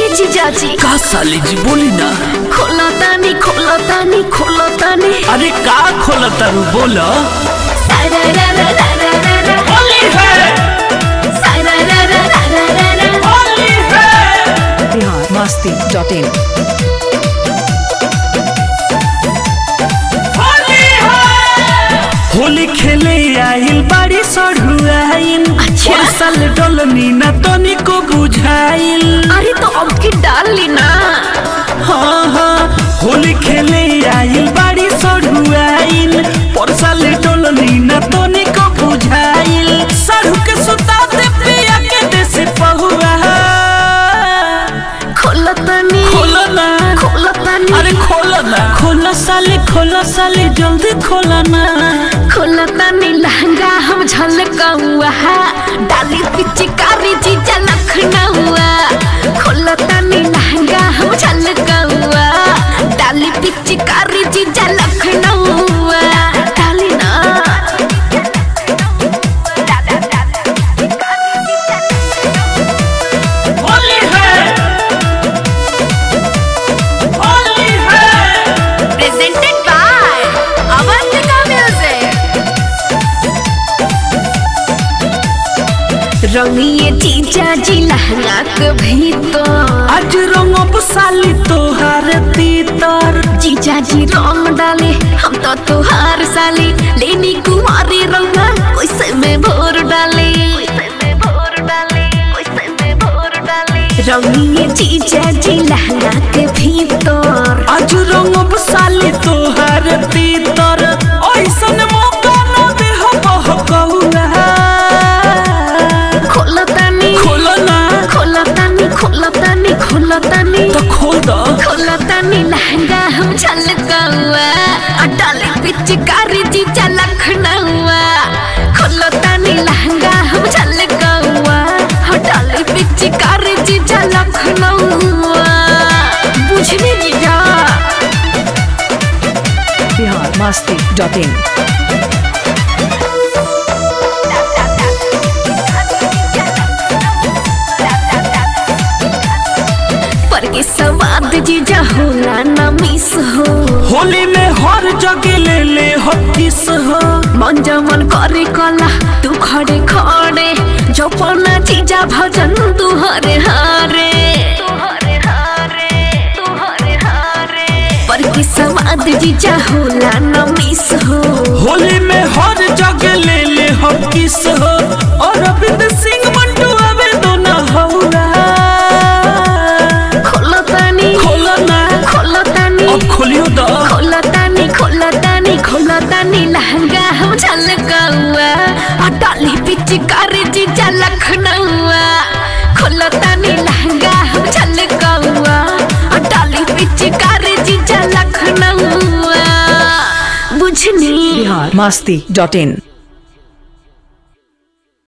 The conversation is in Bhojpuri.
जीजाजी का साली जी बोली ना खोला तानी खोला तानी खोला तानी अरे का खोला तारू बोला सारा रा रा रा रा रा रा होली है सारा रा रा रा रा रा रा होली है बिहार मस्ती डॉट इन होली है होली खेले आइल बाड़ी सढ़ुआइल अच्छा। और साल डोलनी ना तनी को बुझाइल अरे तो अब की डाल ली ना हाँ हाँ होली खेले आइल बाड़ी सढ़ुआइल पर साल डोलनी ना तनी को बुझाइल सढ़ु के सुता दे पिया के देसी पहुआ खोला तानी खोलो ना खोला तानी अरे खोलो ना खोलो साले खोलो साले जल्दी खोलो ना खोला तानी लहंगा हम झलकाऊआ डाली पिचकारी जीजा लखनऊआ खोला तानी लहंगा हम झलकाऊआ डाली पिचकारी जीजा लखनऊआ डाली ना होली है होली है प्रेजेंटेड बाय अवंतिका म्यूजिक रंगिए जीजा जी लहंगा के भीतर आज रंगब साली तोहार तीतर जीजा जी रंग डाले हम तो तुहार साली लेनी कुमारी रंगा कैसे में भोर डाले रंगिए जीजा जी लहंगा के भीतर आज रंगब साली तोहार तीतर ऐसन मौका न दे हो बहकौआ खोला तानी खोलो ना खोला तानी खोला तानी खोला तानी तो खोल दो खोला तानी लहंगा हम झलकावा अडाली पिचकारी जीजा लखनऊआ खोला तानी लहंगा हम झलकावा अडाली पिचकारी जीजा लखनऊआ बुझने जीजा बिहार मस्ती डॉट इन पर के स्वाद जीजा होला ना मिस हो होली में हर जगह ले ले हो किस हो मन जमन करे कला तू खड़े खड़े जपना जीजा भजन तू हरे हारे पर की समाद जीजा होला न मिस हो होली में हर जगह ले ले हो किस हो और अरविंद सिंह मंटू आवे दो ना होगा खोलो तानी खोलो ना खोलो तानी अब खोलियो दो खोलो तानी खोलो तानी खोलो तानी लहंगा हम झलकाऊआ अटाली पिचकारी जीजा लखनऊआ खोलो तानी लहंगा हम झलकाऊआ अटाली पिचकारी जीजा लखनऊआ बुझनी बिहार मस्ती डॉट इन